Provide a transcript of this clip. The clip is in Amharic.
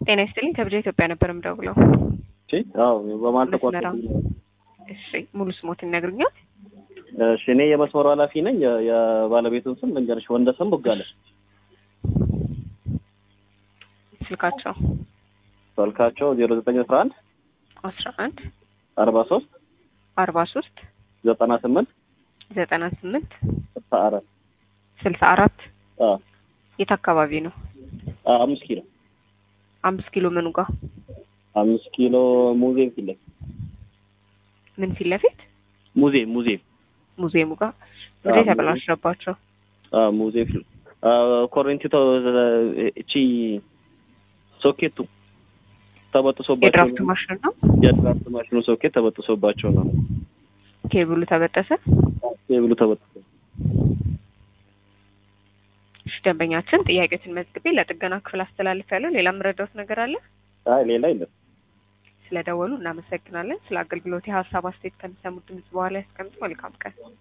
ጤና ይስጥልኝ ከብጃ ኢትዮጵያ ነበር የምደውለው። እሺ አዎ በማን መስመራ ተቋርጦ እሺ ሙሉ ስሞትን ይነግሩኛል? እሺ እኔ የመስመሩ ኃላፊ ነኝ የ- የባለቤቱን ስም ልንገርሽ ወንደሰን ቦጋለ ስልካቸው ስልካቸው ዜሮ ዘጠኝ አስራ አንድ አስራ አንድ አርባ ሶስት አርባ ሶስት ዘጠና ስምንት ዘጠና ስምንት ስልሳ አራት ስልሳ አራት አ የት አካባቢ ነው? አ አምስት ኪሎ አምስት ኪሎ ምኑ ጋር አምስት ኪሎ ሙዚየም ፊት ለፊት ምን ፊት ለፊት ሙዚየም ሙዚየም ሙዚየሙ ጋር አዎ፣ እንዴት ተበላሸባቸው? አ ሙዚየም ፊት አ ኮረንቲ እቺ ሶኬቱ ተበጥሶባቸው የድራፍት ማሽን ነው። የድራፍት ማሽኑ ሶኬት ተበጥሶባቸው ነው ኬብሉ ተበጠሰ። ኬብሉ ተበጥሶ እሺ ደንበኛችን ጥያቄዎችን መዝግቤ ለጥገና ክፍል አስተላልፍ ያለው ሌላ የምረዳውት ነገር አለ? አይ ሌላ የለም ስለደወሉ እናመሰግናለን። ስለ አገልግሎት የሀሳብ አስተያየት ከሚሰሙት ድምጽ በኋላ ያስቀምጡ። መልካም ቀን።